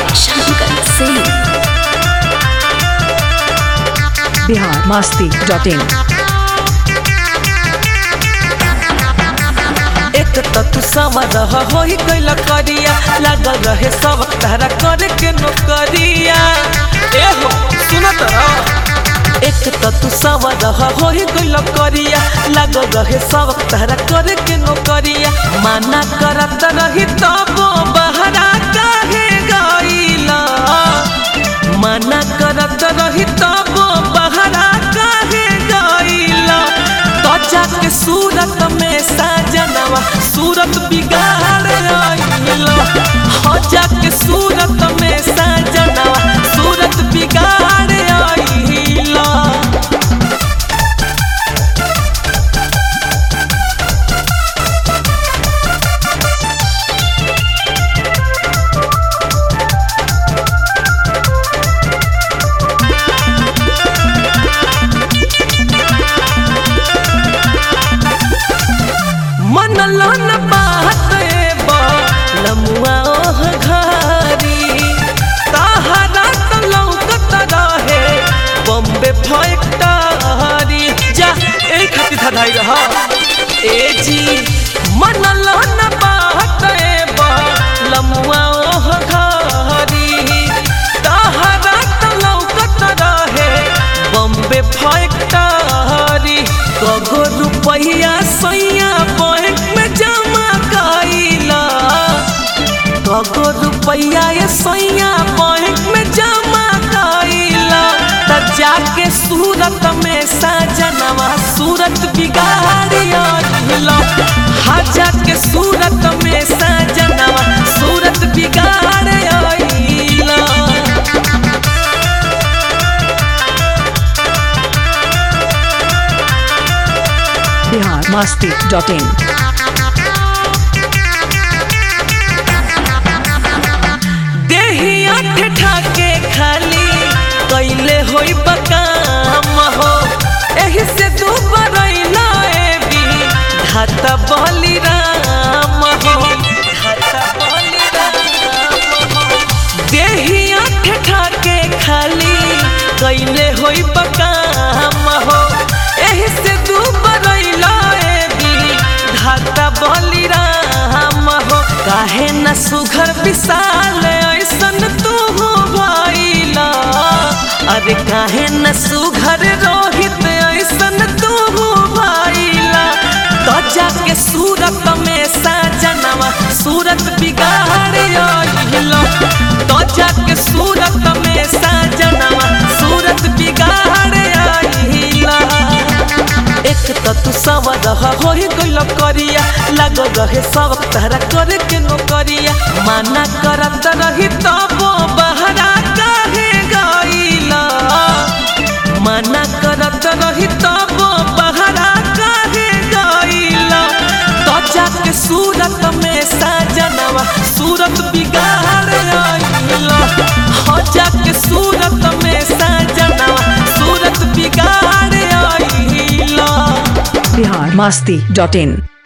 Shankar Singh. Bihar Masti dot in एक त तू सवर होई कैला करिया लागल रहे सब तारा करे के नौकरिया ए हो सुनत रह एक त तू सवर होई कैला करिया लागल रहे सब तारा करे के नौकरिया माना करत रही तब बहरा काहे गईला माना करत रही तब बहरा काहे गईला त्वचा के सूरत में साजनवा सूरत बिगाड़ आइला हजा के सूरत में साजनवा सूरत बिगाड़ आइला मन लन बात बा लमुआ ओह घारी ताहरा त लौकत रहे बम्बे फैक्टरी जा ए खातिर धधाई रह ए जी मन लन बात बा लमुआ ओह घारी ताहरा त लौकत रहे बम्बे फैक्टरी कगो रुपैया सैया बैंक में जमा कइला कगो रुपैया ये सैया बैंक में जमा कइला त जाके सूरत में साजनवा सूरत बिगाड़िया हा जाके सूरत में साजनवा सूरत बिगाड़िया बिहार मस्ती डॉट इन देहिया ठेठा के खाली कैले होई बकाम हो एही से दू बरैला एबी धाता बली राम हो धाता बली राम हो देहिया ठेठा के खाली कैले होई बकाम हो एही से दू बरैला एबी धाता बली राम हो काहे न सुघर विशाल ऐसन तू हो भइला अरे काहे न सुघर रोहित ऐसन तू हो भइला त्वचा के सूरत में साजनवा सूरत बिगाड़ आइला त्वचा के सूरत में साजनवा सूरत बिगाड़ आइला एक त तू सवर होई गइल करिया लाग रहे सब तारा करे के नौकरिया माना करत रही तब बहरा काहे गइला माना करत रही तब बहरा काहे गइला त्वचा के सूरत में साजनवा सूरत बिगाड़ आइला हजा के सूरत में साजनवा सूरत बिगाड़ आइला बिहार मस्ती डॉट इन